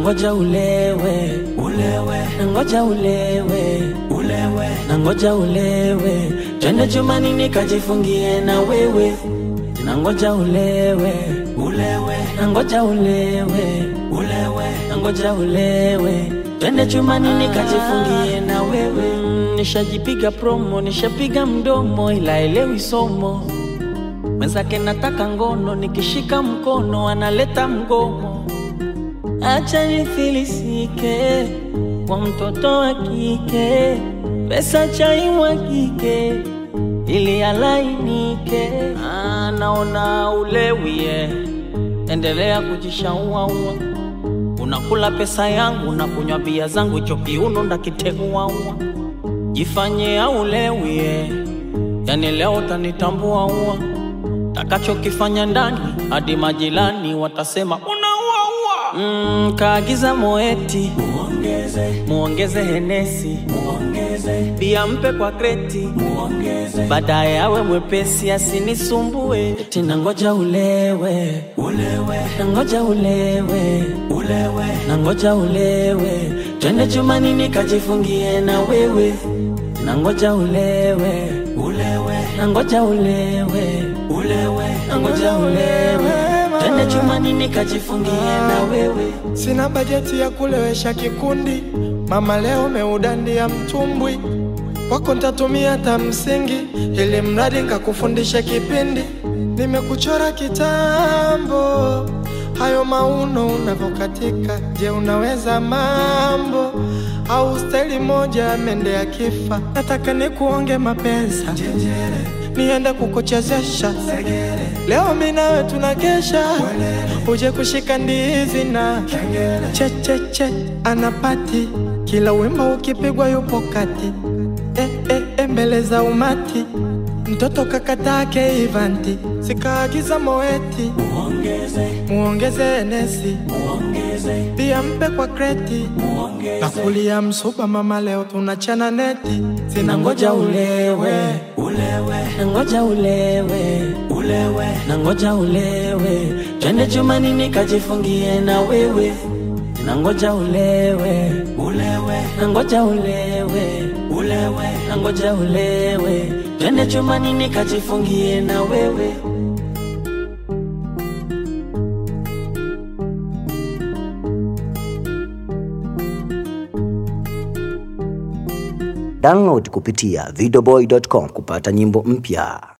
nangoja ulewe ulewe nangoja ulewe ulewe nangoja ulewe twende chumani nikajifungie na wewe nangoja ulewe ulewe nangoja ulewe ulewe nangoja ulewe twende chumani nikajifungie na wewe Mm, nishajipiga promo nishapiga mdomo ila elewi somo mwenzake nataka ngono nikishika mkono analeta mgomo acha nifilisike kwa mtoto wa kike pesa chaimwagike ili alainike Ah, naona ulewie endelea kujishauaua unakula pesa yangu na kunywa bia zangu hicho kiuno ndakiteguaua jifanye aulewie yani leo utanitambua ua takachokifanya ndani hadi majirani watasema unauaua mm, kaagiza moeti muongeze, muongeze henesi muongeze, bia mpe kwa kreti muongeze, baadaye awe mwepesi asinisumbue eti nangoja ulewe ulewe nangoja ulewe ulewe nangoja ulewe twende chumani nikajifungie na wewe nangoja ulewe ulewe nangoja ulewe ulewe nangoja ulewe twende chumani nikajifungie na wewe Sina bajeti ya kulewesha kikundi, mama leo meudandia mtumbwi wako ntatumia hata msingi, ili mradi nkakufundisha kipindi. Nimekuchora kitambo, hayo mauno unavyokatika. Je, unaweza mambo au staili moja mende ya kifa? Nataka nikuonge mapesa niende kukuchezesha leo, mi nawe tunakesha, uje kushika ndizi na checheche anapati kila wimbo ukipigwa yupo kati e, e, e, mbele za umati mtoto kakatake ivanti sikaagiza moeti muongeze muongeze enesi muongeze pia mpe kwa kreti na kulia msuba mama leo tunachana neti nangoja ulewe ulewe nangoja ulewe ulewe nangoja ulewe twende chumani nikajifungie na wewe nangoja ulewe ulewe nangoja ulewe ulewe nangoja ulewe twende chumani nikajifungie na wewe Download kupitia videoboy.com kupata nyimbo mpya.